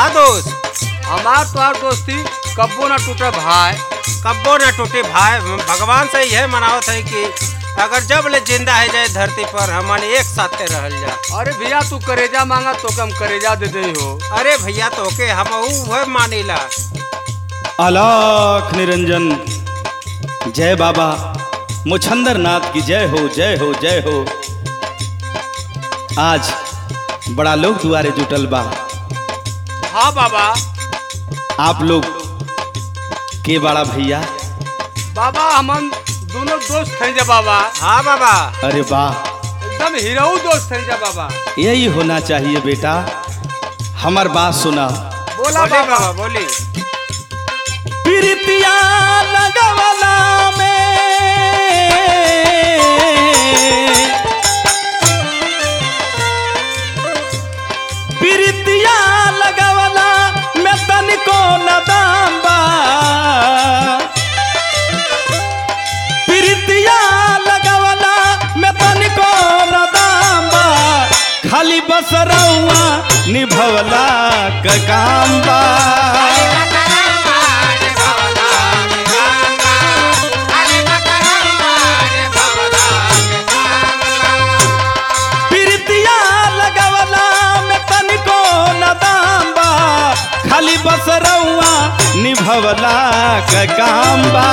का दोस्त हमार तोहार दोस्ती कब्बो ना टूटे भाई कब्बो न टूटे भाई भगवान से यह मनावत है कि अगर जब ले जिंदा है जाए धरती पर हमन एक साथे रहल जा अरे भैया तू करेजा मांगा तो हम करेजा दे दे हो अरे भैया तोके हम वह मानीला अलाख निरंजन जय बाबा मुछंदर नाथ की जय हो जय हो जय हो आज बड़ा लोग दुआरे जुटल बा हाँ बाबा आप लोग के बड़ा भैया बाबा हमन दोनों दोस्त हैं जा बाबा हाँ बाबा अरे वाह एकदम हीरो दोस्त हैं जा बाबा यही होना चाहिए बेटा हमार बात सुना बोला बोली बाबा बाबा बोली प्रीतिया लगवला में प्रीतिया लगवला में तनिको न दाम बा प्रीतिया लगवला में तनिको न दाम बा खाली बस रउआ निभवला क काम बा प्रीतिया लगवला में तनिको न दाम बा खाली बस रउआ निभवला क काम बा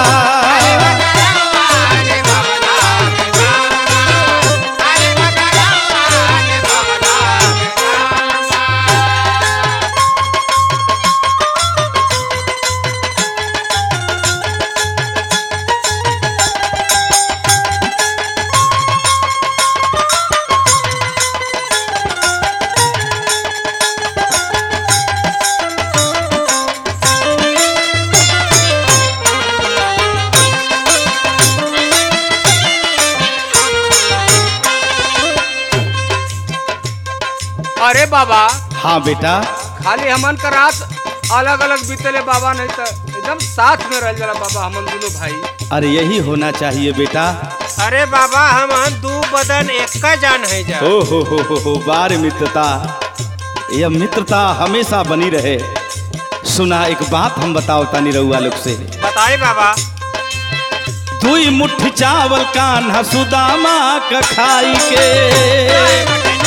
अरे बाबा हाँ बेटा खाली हमन का रात अलग अलग बीतले बाबा नहीं तो एकदम साथ में रह जाला बाबा हमन दोनों भाई अरे यही होना चाहिए बेटा अरे बाबा हम दू बदन एक का जान है जा ओ हो हो हो हो बार मित्रता यह मित्रता हमेशा बनी रहे सुना एक बात हम बताओ तानी रउआ लोग से बताए बाबा दुई मुट्ठी चावल कान्हा सुदामा क खाई के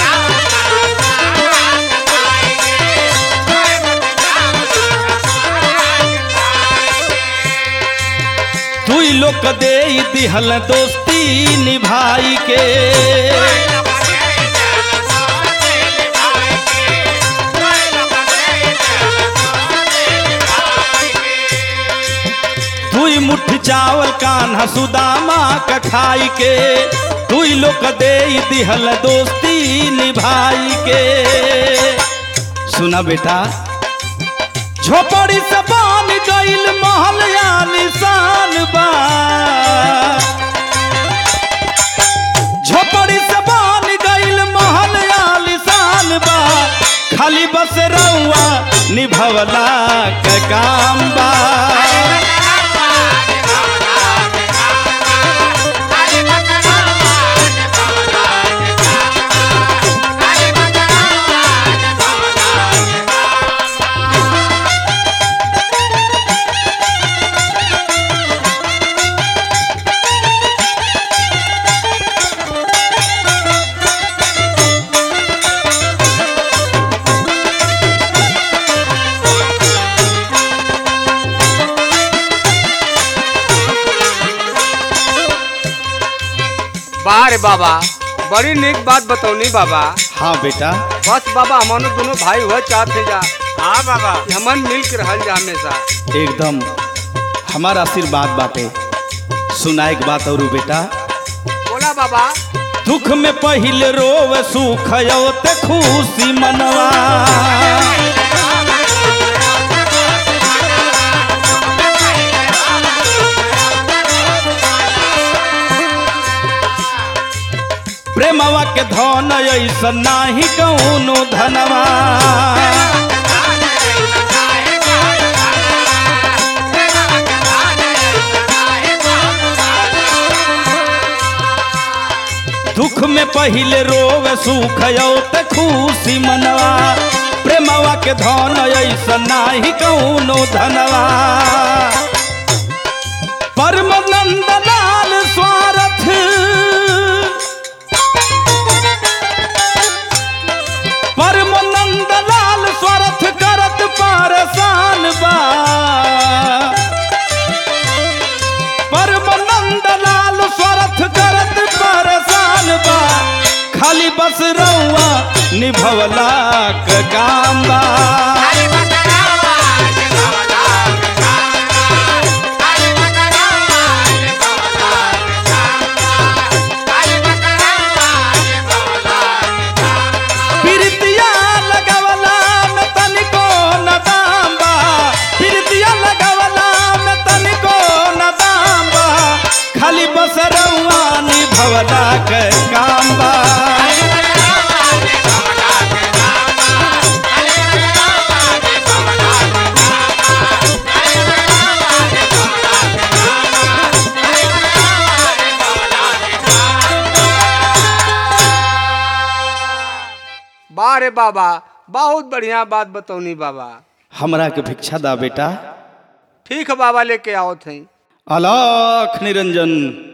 दुई लोग दे दिहल दोस्ती निभाई के दुई मुट्ठी चावल कान्हा सुदामा क खाई के दुई लोग दे दिहल दोस्ती निभाई के सुना बेटा झोपड़ी से बन गईल महल या निशान बा झोपड़ी से बन गईल महल या निशान बा खाली बस रउआ निभवला क काम बा बारे बाबा बड़ी निक बात बतौनी बाबा हाँ बेटा बस बाबा हमन दोनों भाई हुआ चाहते जा हाँ बाबा कि हमन मिल के रहल जा हमेशा एकदम हमारा आशीर्वाद बाटे सुना एक बात और बेटा बोला बाबा दुख में पहिल रोव सुख ते खुशी मनवा प्रेमवा के धन ऐसा नाही कौनो धनवा दुख में पहिले रोवे सुख ते खुशी मनवा प्रेमवा के धन ऐसा नाही कौनो धनवा परमानंद लाल स्वार्थ परमानंद लाल स्वार्थ करत परेशान बा परमानंद लाल स्वार्थ करत परेशान बा खाली बस रउआ निभवला क काम बा पिरतिया लगवला में तनिको न दाम बा पिरतिया लगवला में तनिको न दाम बा खाली बस रउआ निभवला क काम बा बा रे बाबा बहुत बढ़िया बात बतौनी बाबा हमरा के भिक्षा दा बेटा ठीक है बाबा लेके आओ थे अलाख निरंजन